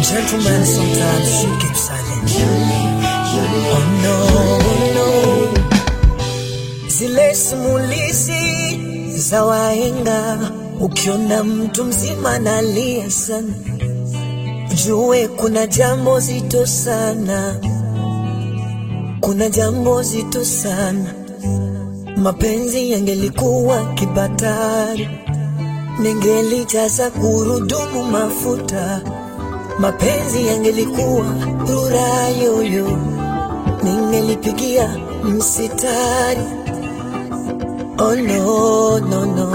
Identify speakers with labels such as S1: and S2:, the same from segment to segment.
S1: Gentlemen sometimes should keep silent. Oh no, oh no. Zile simulizi za wahenga, ukiona mtu mzima nalia sana, jue kuna jambo zito sana, kuna jambo zito sana. Mapenzi yangelikuwa kibatari, ningelijaza gurudumu mafuta. Mapenzi yangelikuwa rura yoyo, ningelipigia msitari. Oh no, no, no.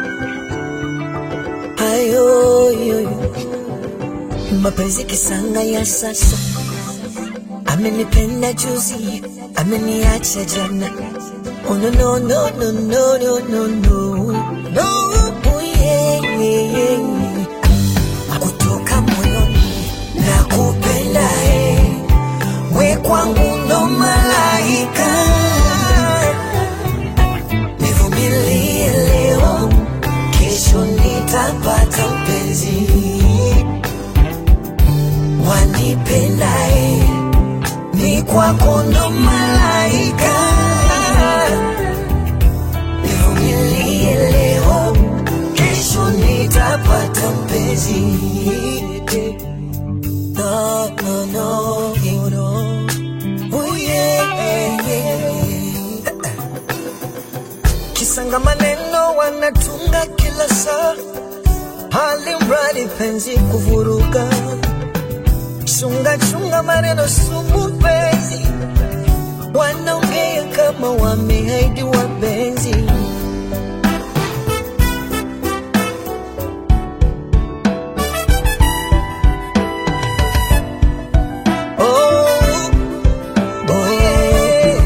S1: Ayo, yoyo. Mapenzi kisanga ya sasa, amenipenda juzi, ameniacha jana. Oh no, no, no, no, no, no, no, no. No, oh, yeah, yeah, yeah. Kutoka moyoni na kupenda eh. We kwangu ndo malaika nivumilie leo, kesho nitapata mpenzi wanipendae, ni kwako ndo malaika. Nivumilie leo, kesho nitapata mpenzi. No, no, no, no. Oh, yeah, yeah. Kisanga maneno wanatunga kila saa, hali mradi penzi kuvuruga. Chunga chunga maneno sumu penzi, wanaongea kama wameahidi wapenzi. Oh, oh yeah.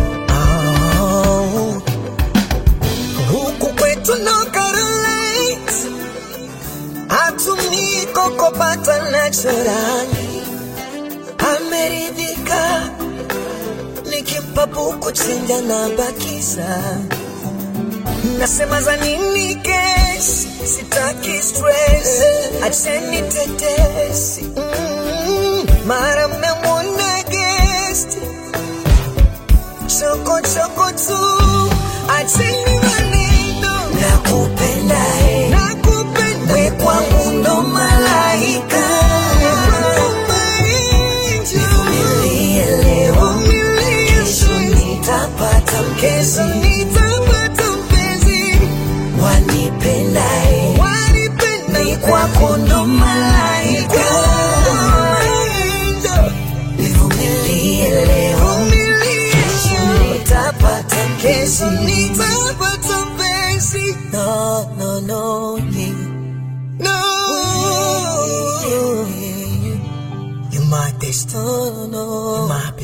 S1: Oh. Huku kwetu no Carolines hatumii kokopata naturali, ameridhika nikimpa buku chenja na bakiza nasema za nini kesi, sitaki stress, acheni tetesi mm, mara mmemwona guest choko choko tu, acheni maneno, nakupenda eh, nakupenda we kwangu ndo malaika, nivumilie leo, kesho nitapata mpenzi, nitapata mpenzi wanipenda eh, wanipenda ni kwako ndo malaika, nivumilie leo, kesho nitapata mpenzi, nitapata mpenzi. No, no, no, yeah. No, yeah, yeah, yeah. You're my destiny, you're my